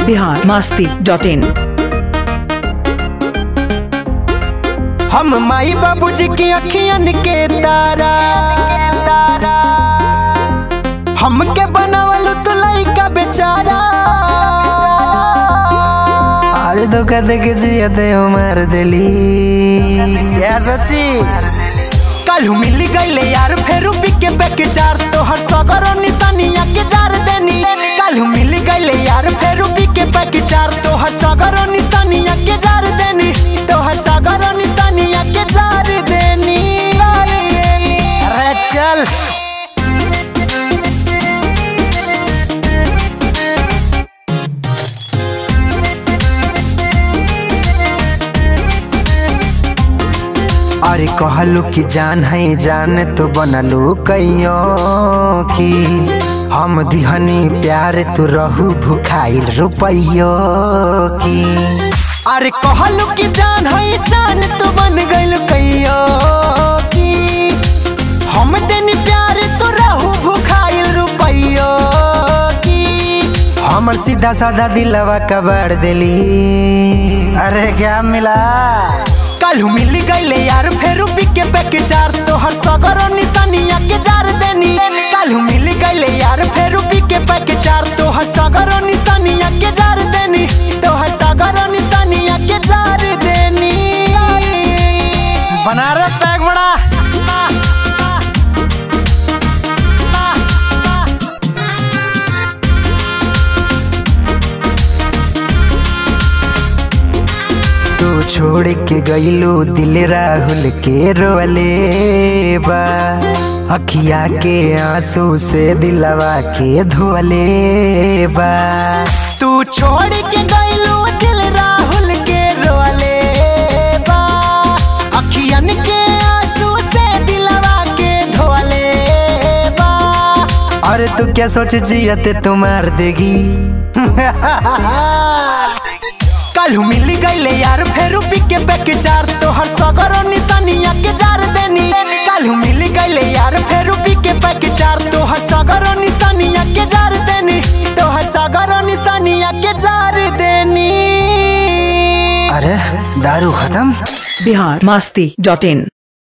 Bihar Masti dot in हम माई बाबूजी की अखियन के तारा हमके बनावल तू लइका बेचारा अरे धोखा दे के जिया दे हो मार देली या सच्ची कल मिल गईले यार फेरू बिके बेके चार तो हर सगर निशानिया के जार देनी कल मिल गईले यार फेरू बिके बेके चार तो हर सगर निशानिया के जार देनी तो हर सगर निशानिया के जार देनी अरे चल अरे कहलू कि जान है जान तो बनलू कैयो की हम दिहनी प्यार तू रहू भुखाइल रुपैयो की अरे कहलू कि जान है जान तू बन गइल कैयो की हम देनी प्यार तू रहू भुखाइल रुपैयो की हमर सीधा साधा दिलवा कबाड़ देली अरे क्या मिला कल मिल गईले यार फेरू बिके बेके चार तो हर सगर निशानिया के जार देनी कल मिल गईले यार फेरू बिके बेके चार तो हर सगर निशानिया के जार देनी तो हर सगर निशानिया के जार देनी बनारस पैक बड़ा तू छोड़ के गईलू दिल राहुल के रोले बा अखिया के आंसू से दिलवा के धोले बा तू छोड़ के गईलू दिल राहुल के रोले बा अखियन के आंसू से दिलवा के धोले बा अरे तू क्या सोच जियते तू मार देगी कल मिल गईले यार फेरू बिके बेके चार तो हर सगर निशानिया के जार देनी कल मिल गईले यार फेरू बिके बेके चार तो हर सगर निशानिया के जार देनी तो हर सगर निशानिया के जार देनी अरे दारू खत्म बिहार मास्ती डॉट इन